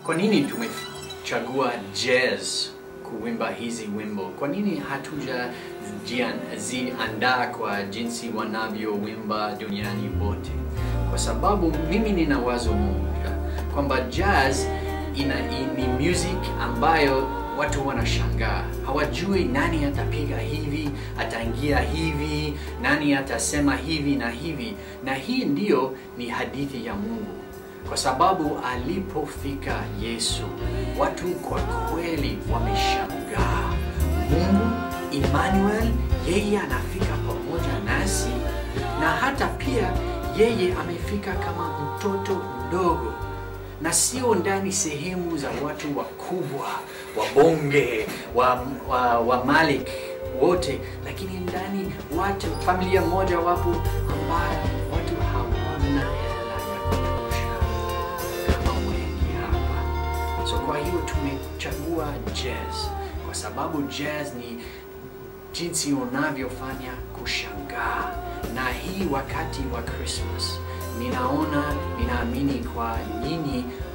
kwa nini tumechagua jazz kuimba hizi wimbo? Kwa nini hatujaziandaa kwa jinsi wanavyowimba duniani wote? Kwa sababu mimi nina wazo moja kwamba jazz ina ni music ambayo watu wanashangaa, hawajui nani atapiga hivi, ataingia hivi, nani atasema hivi na hivi, na hii ndiyo ni hadithi ya Mungu kwa sababu alipofika Yesu watu kwa kweli wameshangaa. Mungu Emmanuel, yeye anafika pamoja nasi, na hata pia yeye amefika kama mtoto mdogo, na sio ndani sehemu za watu wakubwa, wabonge, wa, wa, wa malik wote, lakini ndani watu familia moja wapo ambayo watu hawana hela ya kutosha kama wengi hapa. So kwa hiyo tumechagua jazz kwa sababu jazz ni jinsi unavyofanya kushangaa, na hii wakati wa Christmas ninaona, ninaamini kwa nyinyi